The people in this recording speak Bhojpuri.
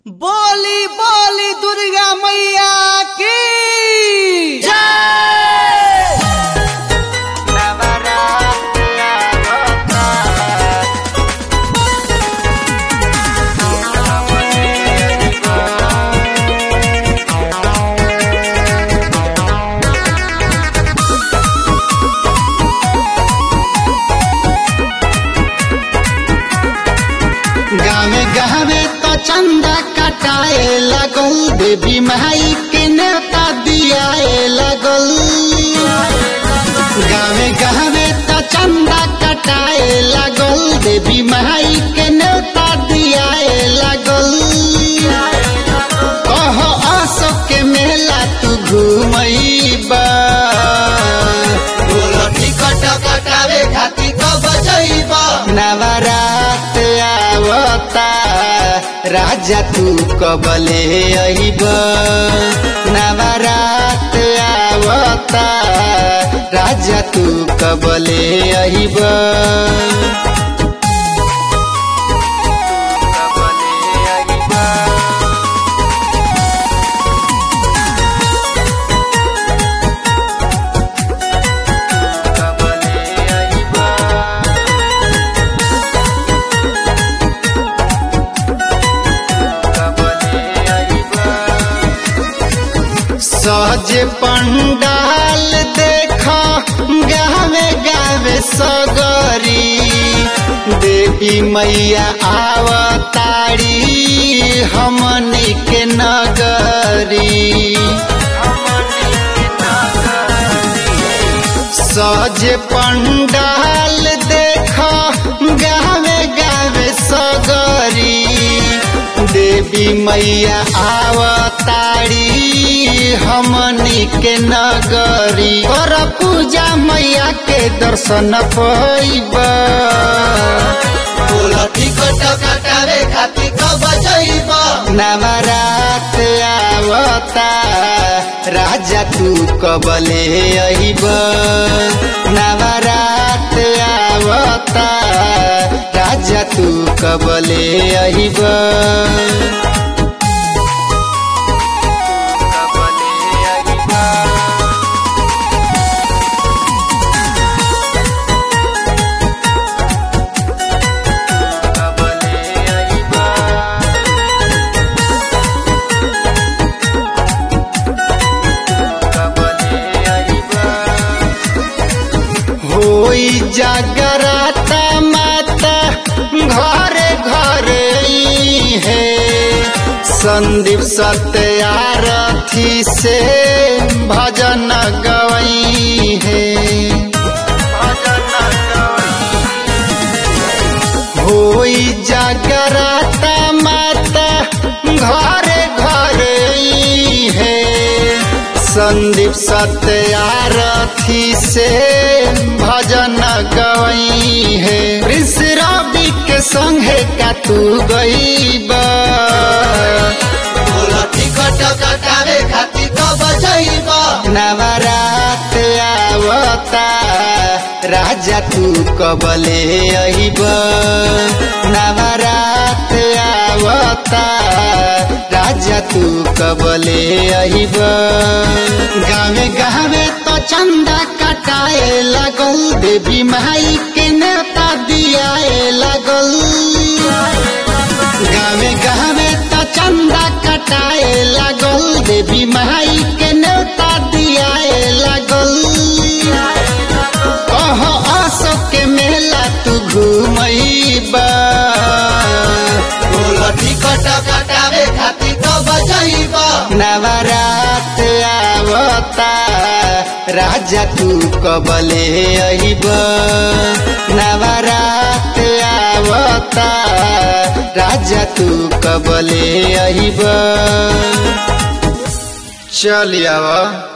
बोली बोली दुर्गा मैया की गावे गावे तो चंदा कटाए लगल देवी माई के नेता दियाए लगल गावे गावे तो चंदा कटाए लगल देवी माई के नेता दियाए लगल कहो अशोक के मेला तू घूमईबा बोलो टिकट कटावे खातिर कब जइबा नवरात आवता राजा तू कबले अइब नवरात आवता राजा तू कबले अइब सहज पंडाल देख गावे गावे सगरी देवी मैया आवतारी हमनी के नगरी सहज पंडाल देख गावे गावे सगरी देवी मैया आवतारी हमनी के नगरी कर पूजा मैया के दर्शन पैब टिकट कटावे खातिर कब जइब नवरात आवता राजा तू कबले अइब नवरात आवता राजा तू कबले अइब होई जागराता माता घरे घरे ई है संदीप सत्यारथी से भजन गवई है होई जागराता माता घरे घरे ई है संदीप सत्यारथी से भजन गवई है प्रिंस रवि के संगे का तू गईबा टिकट कटावे खातिर कब जइबा नवरात आवता राजा तू कबले अइब नवरात आवता राजा तू कबले अइब गावे गावे तो चंदा कटाए लगल देवी माई के नेता दियाए लगल गावे गावे तो चंदा कटाए लगल देवी माई के नेता दियाए लगल कहो अशोक के मेला तू घूमईबा टिकट कटावे खातिर कब जइब नवरात आवता राजा तू कबले अइब नवरात आवता राजा तू कबले अइब चल आवा